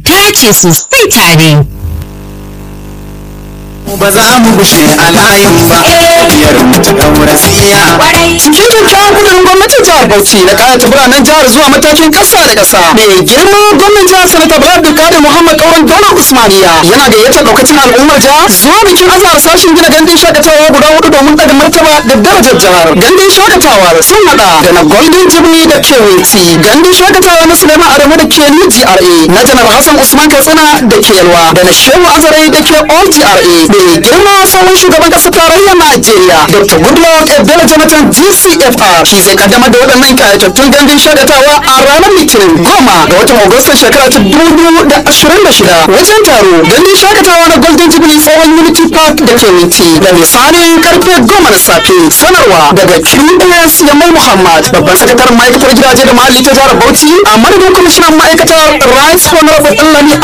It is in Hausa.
dace sosai tare. ba za mu gushe a layin ba biyar mu ta daura siya cikin kyakkyawan kudurin gwamnatin jihar bauchi na kayata biranen jihar zuwa matakin kasa da kasa mai girma gwamnan jihar sanata bala abdulkadir muhammad kauran daular usmaniya yana gayyatar daukacin al'ummar jihar zuwa bikin azahar sashen gina gandun shakatawa guda hudu domin daga martaba da darajar jihar gandun shakatawa sun hada da na golden jubilee da kewinti gandun shakatawa na suleiman adamu da ke new gra na janar hassan usman katsina da ke yalwa da na shehu azare da ke all gra mai girma sabon shugaban kasar tarayyar najeriya dr goodluck ebele jonathan gcfr shi zai kaddamar da waɗannan kayatattun gandun shakatawa a ranar litinin goma ga watan agustan shekara ta dubu da ashirin da shida wajen taro gandun shakatawa na golden jubilee tsohon unity park da ke winti da misalin karfe goma na safe sanarwa daga qs yamal muhammad babban sakataren ma'aikatar gidaje da muhalli ta jihar bauchi a madadin kwamishinan ma'aikatar rice honorable ɗanlami